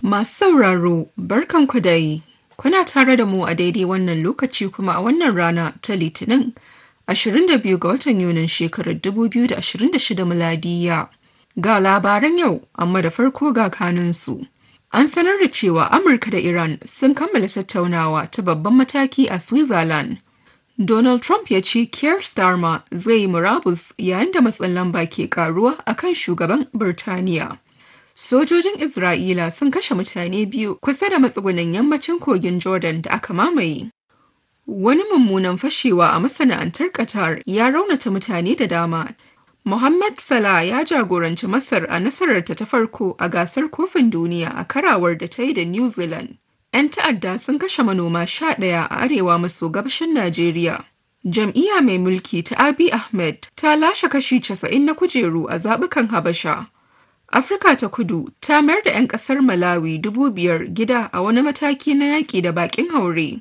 Masu sauraro, barkanku dai. Kuna tare da mu a daidai wannan lokaci kuma a wannan rana ta Litinin 22 ga watan Yunin shekarar 2026 miladiya. Ga labaran yau, amma da farko ga kanunsu. An sanar da cewa Amurka da Iran sun kammala tattaunawa ta babban mataki a Switzerland. Donald Trump ya ce Keir Starmer zai yi murabus yayin da matsin lamba ke karuwa akan shugaban Birtaniya. Sojojin Isra'ila sun kashe mutane biyu kusa da matsugunan yammacin kogin Jordan da aka mamaye. Wani mummunan fashewa a masana'antar Qatar ya raunata mutane da dama. Mohammed Salah ya jagoranci Masar a nasararta ta farko a gasar kofin duniya a karawar da ta yi da New Zealand. 'Yan ta'adda sun kashe manoma sha ɗaya a arewa maso gabashin Najeriya. Jam'iyya mai mulki ta Abiy Ahmed ta lashe kashi 90 na kujeru a zaɓukan Habasha. Afirka ta kudu ta mayar da 'yan ƙasar Malawi dubu biyar gida a wani mataki na yaƙi da baƙin haure.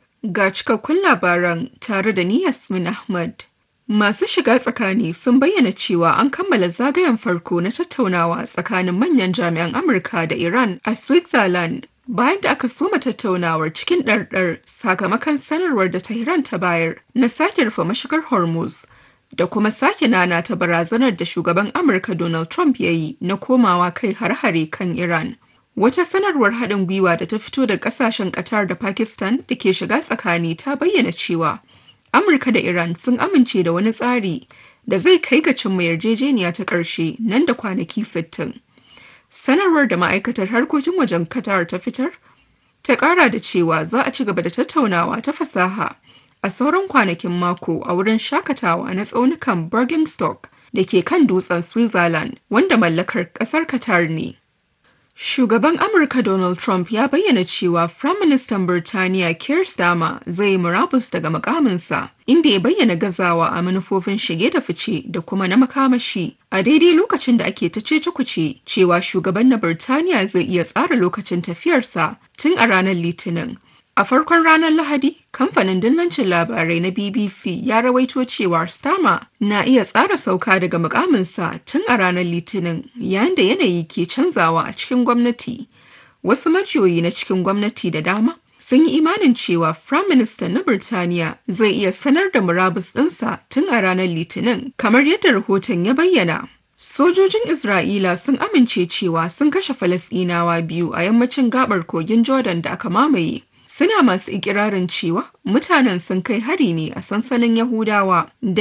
Ga cikakkun labaran tare da ni Yasmin Ahmad. Masu shiga tsakani sun bayyana cewa an kammala zagayen farko na tattaunawa tsakanin manyan jami'an Amurka da Iran a Switzerland bayan da aka soma tattaunawar cikin ɗarɗar sakamakon sanarwar da Tehran ta bayar na sake rufe mashigar Hormuz da kuma sake nana ta barazanar da shugaban Amurka Donald Trump ya yi na komawa kai har-hare kan Iran. Wata sanarwar haɗin gwiwa da ta fito da ƙasashen Qatar da Pakistan da ke shiga tsakani ta bayyana cewa Amurka da Iran sun amince da wani tsari da zai kai ga cimma yarjejeniya ta ƙarshe nan da kwanaki 60. Sanarwar da ma'aikatar harkokin wajen Qatar ta fitar ta ƙara da cewa za a ci gaba da tattaunawa ta fasaha a sauran kwanakin mako a wurin shakatawa na tsaunukan Bergenstock da ke kan dutsen Switzerland wanda mallakar ƙasar Qatar ne. Shugaban Amurka Donald Trump ya bayyana cewa Firaministan Birtaniya Keir Starmer zai murabus daga mukaminsa, inda ya bayyana gazawa a manufofin shige da fice da kuma na makamashi. A daidai lokacin da ake ta cece cewa shugaban na Birtaniya zai iya tsara lokacin tafiyarsa tun a ranar Litinin. A farkon ranar Lahadi, kamfanin dillancin labarai na BBC ya rawaito cewa Starmer na iya tsara sauka daga mukaminsa tun a ranar Litinin yayin da yanayi ke canzawa a cikin gwamnati. Wasu majiyoyi na cikin gwamnati da dama sun yi imanin cewa Prime Minister na Birtaniya zai iya sanar da murabus ɗinsa tun a ranar Litinin kamar yadda rahoton ya bayyana. Sojojin Isra'ila sun amince cewa sun kashe Falasɗinawa biyu a yammacin gabar kogin Jordan da aka mamaye. suna masu ikirarin cewa mutanen sun kai hari ne a sansanin Yahudawa da